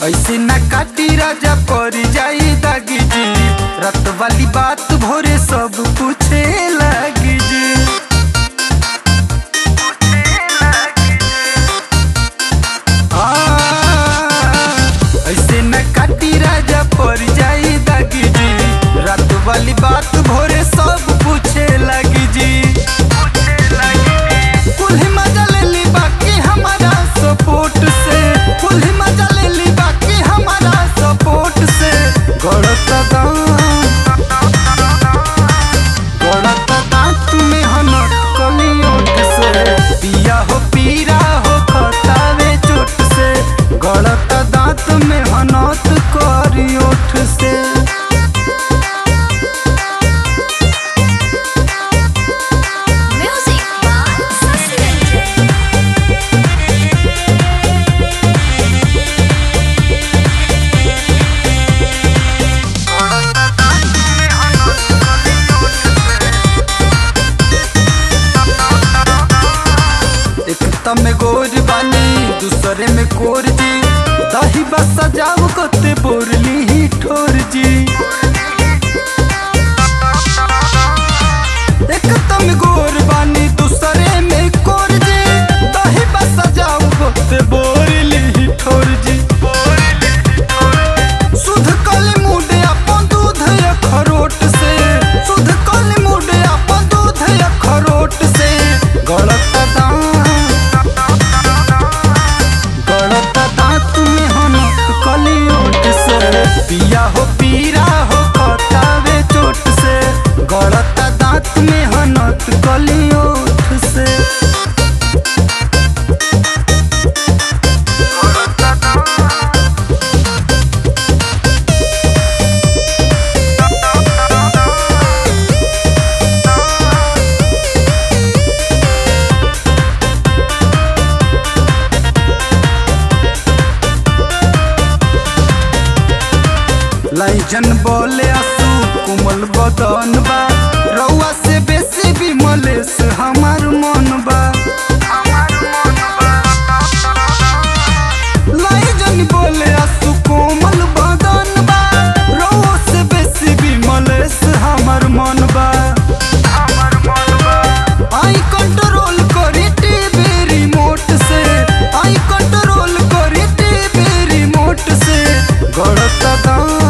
ऐसे न काटी राजा पर जाई दागी जी रात वाली बात भोरे सब पूछे लगी जी हाँ, ऐसे न काटी राजा पर जाई दागी जी रात वाली बात भोरे सब पूछे लगी जी कुल्ही मजा ले ली बाकी हमारा सपोर्ट से कुल्ही मजा ले ली बाकी हमारा सपोर्ट से गड़त दांत गड़त दांत में हनट कली ओठ से पिया हो पीरा हो खतावे चोट से गड़त दांत में हनट करी ओठ से Music by Sasi एक तम गोर बानी दूसरे में कोर जी दही बस सजाव कते बोरली ही ठोर जी एक तम गोर बानी दूसरे में कोर जी दही बस सजाव कते बोरली ही ठोर जी सुध कल मुडे अपन दूध अखरोट से सुध कल मुडे अपन दूध अखरोट से गलत दांत गलत दांत में हनक कली ओट से पिया हो पीरा हो खतावे चोट से गलत दांत में हनक कली ओठ से लाइजन बोले आसू कोमल बदन बा रउआ से बेसी भी मलेस हमार मन बा लाइजन बोले आसू कोमल बदन बा रउआ से बेसी भी मलेस हमार मन बा आई कंट्रोल करी टीवी रिमोट से आई कंट्रोल करी टीवी रिमोट से गड़त दांत